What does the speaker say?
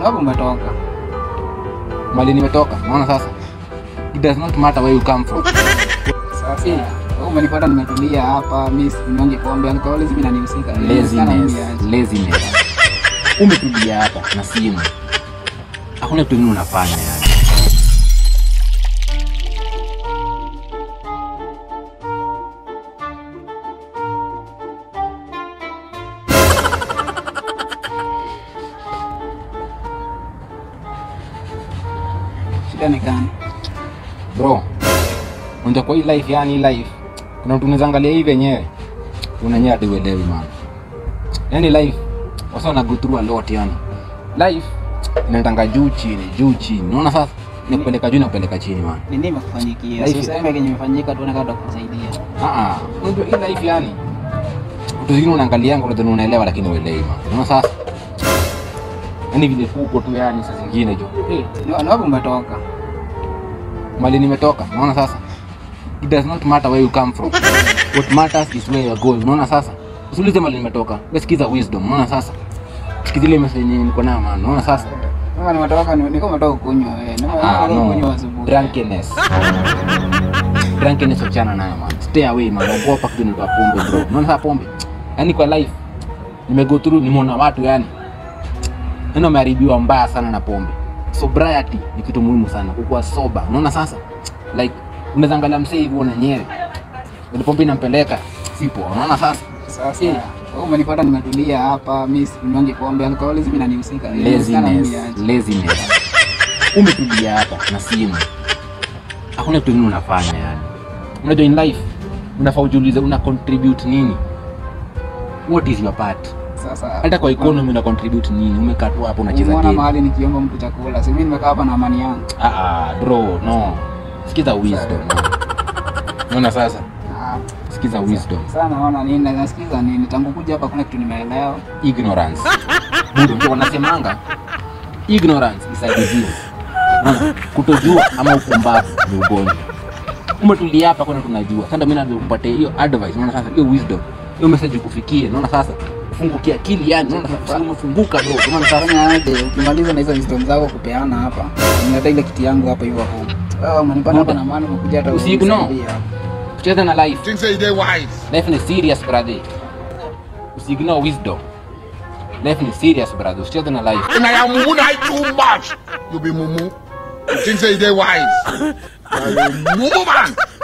ni wapi umetoka? Mali nimetoka. Unaona sasa? It does not matter where you come from. Sasa wewe umenipata nimetulia hapa, mimi sinyonge pombe, alcoholism inanihusika. Sana mimi Laziness. aje. Laziness. Umetulia hapa na simu. Hakuna kitu kingine unafanya yani. Shida ni gani? Bro, unja kwa hii life yani hii life. Kuna mtu unaweza angalia hivi wenyewe. Unanyewe hadi uelewi man. Yani life wasa wana go through a lot yani. Life inaendanga juu chini, juu chini. Unaona sasa? Nikupeleka juu na kupeleka chini man. Ni nini imekufanyikia? Life- Si useme kenye imefanyika tuone kama tutakusaidia. Ah ah. Unajua hii life yani. Vitu zingine unaangalianga unadhani unaelewa lakini uelewi man. Unaona sasa? Yani vile kuko tu yani saa zingine juu. Eh, Ni ni wapi umetoka? mali nimetoka unaona sasa it does not matter where you come from what matters is where you're going unaona sasa usiulize mali nimetoka wewe sikiza wisdom unaona sasa sikiza ile message yenye niko nayo man unaona sasa Kama nimetoka ni kama umetoka kunywa wewe. Ni ah kama no kunywa asubuhi. drunkenness drunkenness wachana nayo man stay away man ogopa kitu ni pombe bro unaona sasa pombe yani kwa life nimego through nimeona watu yani yani wameharibiwa mbaya sana na pombe sobriety ni kitu muhimu sana kukuwa sober unaona sasa like unaweza angalia msee hivi uone nyewe ile pombe inampeleka sipo unaona sasa Sasa wewe umenipata nimetulia hapa, mimi sinyonge pombe, alcoholism inanihusika. Sana laziness mimi aje. laziness umetulia hapa na simu hakuna kitu kingine unafanya yani unajua in life unafaa ujiulize una contribute nini what is your part Sasa hata kwa economy una contribute nini umekaa tu hapo unacheza Umeona game mahali nikiomba mtu chakula, si mimi nimekaa hapa na amani yangu. ah ah bro no sikiza wisdom unaona sasa Ah, sikiza wisdom Sasa naona nini, na nasikiza nini, tangu kuja hapa kuna kitu nimeelewa. ignorance budo ndio wanasemanga ignorance is a disease Unaona? kutojua ama upumbavu ni ugonjwa umetulia hapa kwani tunajua sasa mimi naweza kupatia hiyo advice unaona sasa hiyo wisdom hiyo message kufikie unaona sasa ufungukie akili yani unaona sasa umefunguka bro unaona sasa Fanya aje, ukimaliza na hizo wisdom zako kupeana hapa, nileta ile kiti yangu hapa hivyo hapo. Wewe umenipata hapa na maana umekuja hata Usiignore. unisaidia hapa. tucheze na life Think say they wise. life ni serious brother usiignore wisdom life ni serious brother usicheze na life And I am mumu na too much. You be mumu. You think say they wise. You mumu man.